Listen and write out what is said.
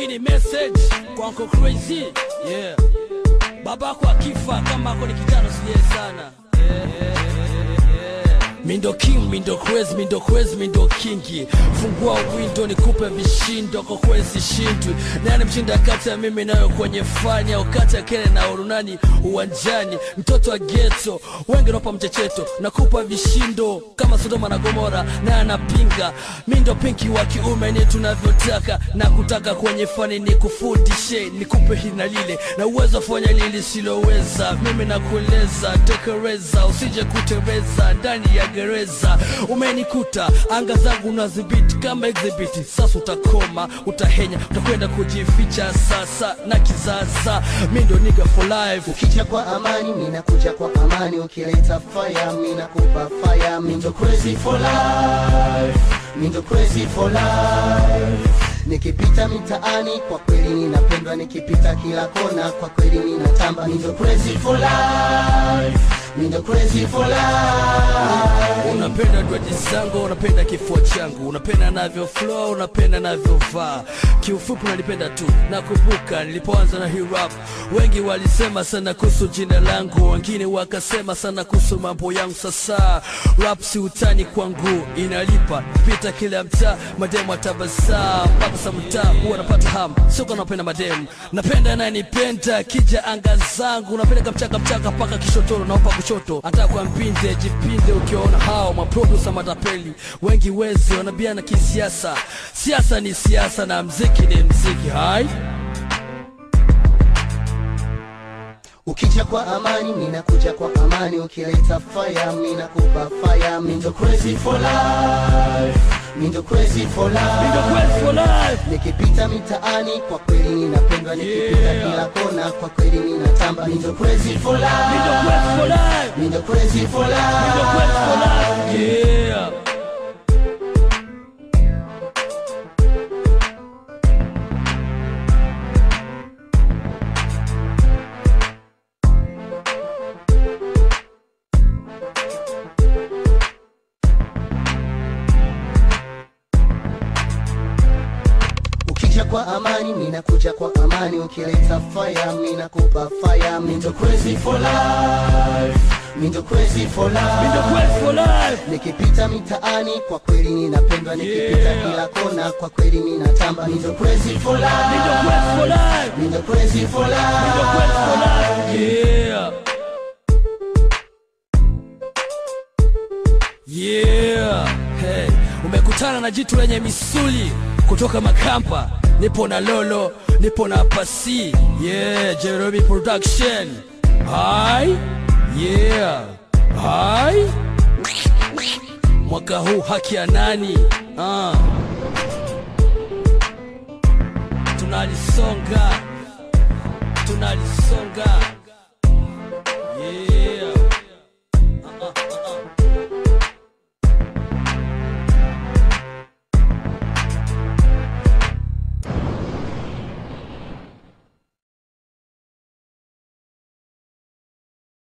hii ni message kwa Uncle Crazy yeah babako akifa kama ako ni kijana siye sana yeah, yeah, yeah, yeah. Mindo king, mindo crazy, mindo crazy, mindo kingi Fungua window nikupe vishindo kwa kwezi shindwi Nani mshinda kati ya mimi nayo kwenye fani Au kati ya kene na urunani uwanjani Mtoto wa ghetto, wengi nopa mchecheto Nakupa vishindo kama Sodoma na Gomora Na anapinga, mindo pinki wa kiume ni tunavyotaka Na kutaka kwenye fani ni kufundishe Nikupe hili na lile, na uwezo fanya lili siloweza Mimi nakueleza, tekeleza, usije kutereza Ndani ya gereza umenikuta anga zangu unazibiti kama exhibit sasa utakoma utahenya utakwenda kujificha sasa na kizaza mi ndo nigga for life ukija kwa amani mina kuja kwa amani ukileta fire mina kupa fire mindo crazy for life mindo crazy for life nikipita mitaani kwa kweli ninapendwa nikipita kila kona kwa kweli ninatamba mindo crazy for life mindo crazy for life unapenda dwaji zangu unapenda kifua changu unapenda navyo flow unapenda navyovaa kiufupi unanipenda tu nakumbuka nilipoanza na hii rap wengi walisema sana kuhusu jina langu wengine wakasema sana kuhusu mambo yangu sasa rap si utani kwangu inalipa pita kila mtaa mademu atabasaa mpaka sa mtaa huwa napata ham sio kwa napenda mademu napenda nanipenda kija anga zangu napenda kamchaka mchaka mpaka kishotoro naopa kushoto hata kwa mpinde jipinde ukiona hao maprodusa matapeli wengi wezi wanabiana kisiasa siasa ni siasa na mziki ni mziki hai ukija kwa amani mina kuja kwa amani ukileta fire mina kupa fire mindo crazy for life mindo crazy for life Mindo Quest for life nikipita mitaani kwa kweli ninapendwa nikipita Yeah. kila kona kwa kweli ninatamba mindo crazy for Mindo life Quest for life mindo crazy for Mindo Quest for life life yeah ukija kwa amani mina kuja kwa amani ukileta fire mina kupa fire mindo crazy for life mindo crazy for Mindo life Quest for life nikipita mitaani kwa kweli ninapendwa nikipita Yeah. kila kona kwa kweli ninatamba mindo crazy for Mindo Quest for life life mindo crazy for Mindo Quest for life life yeah Yeah, hey, umekutana na jitu lenye misuli kutoka Makampa. Nipo na Lolo, nipo na Pasi. Yeah, Jeremy Production. Hai, yeah, hai. Mwaka huu haki ya nani? Ah. Tunalisonga, tunalisonga.